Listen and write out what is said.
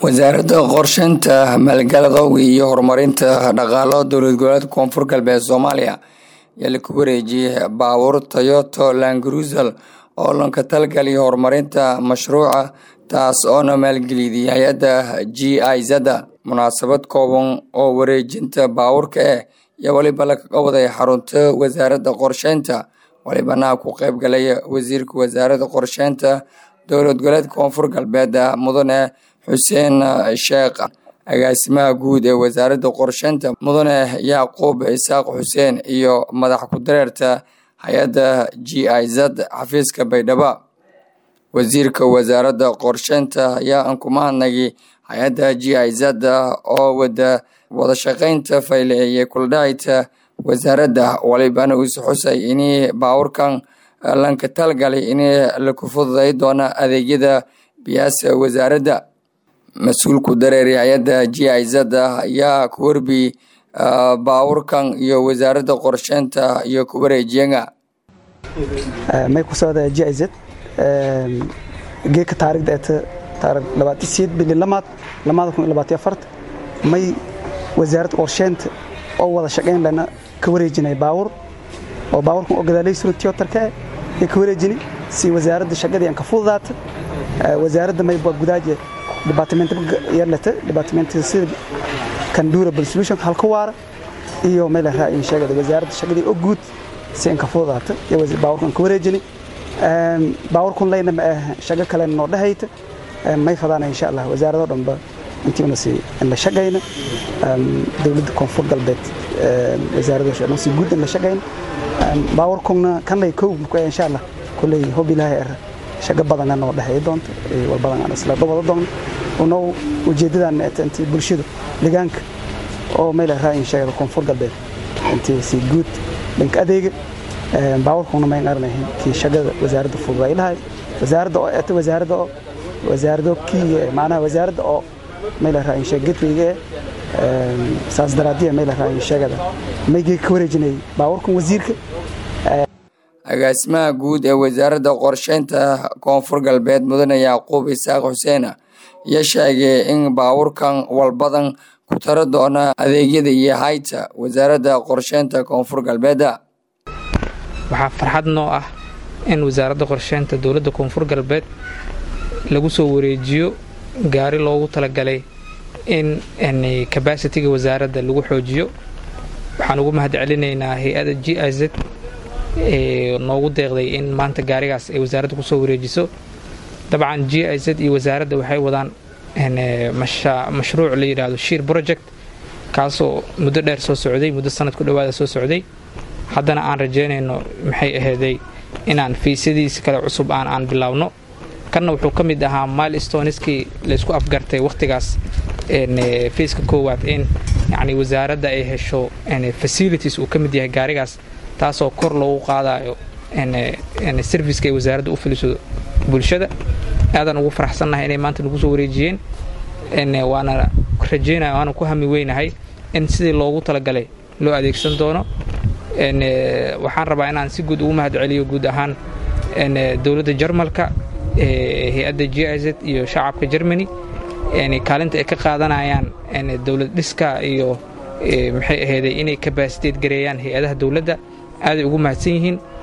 wasaaradda qorsheynta maalgaladowga iyo horumarinta dhaqaalo dowlad goboleedka koonfur galbeed soomaaliya ayaa la ku wareejiyey baabuur toyoto langruzel oo lanka talgaliya horumarinta mashruuca taas oona maalgeliyday hay-adda g i zada munaasabad kooban oo wareejinta baabuurka eh iyo weliba lakaga waday xarunta wasaaradda qorsheynta walibana ku qeyb galay wasiirka wasaaradda qorsheynta dowlad goboleedka koonfur galbeed mudane xuseen sheekh agaasimaha guud ee wasaaradda qorsheynta mudane yacquub isaaq xuseen iyo madax ku-dareerta hay-adda g i z xafiiska baydhabo wasiirka wasaaradda qorsheynta ayaa aan kuma hadnagay hay-adda g i z oo wada wadashaqeynta fayleeye kuldhahayta wasaaradda walibana uus xusay inay baawurkan lanka talgalay in laku fududay doona adeegyada biyaasa wasaaradda mas-uulku dareeray hay-adda g i z ayaa ku warbiyey baawurkan iyo wasaaradda qorsheynta iyo ku wareejiyaga may ku socda g i z geedka taarikhda ee taarikh labaatan sideed bili lamaad lamaada kun iyo labaatan afart may wasaaradda qorsheynta oo wada shaqayn lana ka wareejinay baawur oo baawurkan oo gadaalay suran tiyotarka ee ka wareejini si wasaaradda shaqadii aan ka fududaata wasaaradda may gudaaje department yarlata department sida kan durable solution halka waara iyo meel raacin sheegada wasaaradda shaqadii oo guud si aan ka fududaata iyo baawurkan ka wareejini baawurkan leyna ma ah shaqo kale noo dhahayta may fadaana insha allah wasaaradoo dhanba intiina si la shaqayna dowladda koonfur galbeed wasaaradda si guud la shaqayna baawurkuna kanlay kow insha allah kulley hob ilaahay ar shaqo badan noo dhexeey doonta war badan aan isla wada doonno unoo ujeedadan intii bulshada deegaanka oo meel raacin sheegada koonfur galbeed intii si guud dhanka adeega baawurkuna mayn arnayn kii shaqada wasaaradda fududay lahay wasaaradda oo eta wasaaradda oo wasaaradda kii macnaha wasaaradda oo meel raacin sheeg gatweyga saas daraadiya meel raacin sheegada maygii ka wareejinay baawurkan wasiirka agaasimaha guud ee wasaaradda qorsheynta koonfur galbeed mudane yacquub isaaq xuseen ayaa sheegay in baawurkan walbadan ku taro doona adeegyada iyo hayta wasaaradda qorsheynta koonfur galbeeda waxaa farxad noo ah in wasaaradda qorsheynta dowladda koonfur galbeed lagu soo wareejiyo gaari loogu talagalay in kabasitiga wasaaradda lagu xoojiyo waxaan ugu mahad celinaynaa hay-ada g i z noogu deeqday in maanta gaarigaas ay wasaaradda kusoo wareejiso dabcan g i z iyo wasaaradda waxay wadaan mashruuc la yidhaahdo shiir project kaasoo muddo dheer soo socday muddo sanad ku dhowaada soo socday haddana aan rajaynayno maxay ahayday inaan fiisyadiisi kale cusub aan aan bilaabno kanna wuxuu ka mid ahaa milstoneskii laysku afgartay wakhtigaas fiiska koowaad in yacni wasaaradda ay hesho facilities uu ka mid yahay gaarigaas taasoo kor loogu qaadayo serviceka ay wasaaradda u filiso bulshada aadaan ugu faraxsannahay inay maanta nagu soo wareejiyeen waana rajaynaya waana ku hami weynahay in sidii loogu talagalay loo adeegsan doono waxaan rabaa inaan si guud ugu mahad celiyo guud ahaan dowladda jarmalka hay-adda g i z iyo shacabka germany kaalinta ay ka qaadanayaan dowlad dhiska iyo maxay ahayday inay kabasiteed gareeyaan hay-adaha dowladda aaday ugu mahadsan yihiin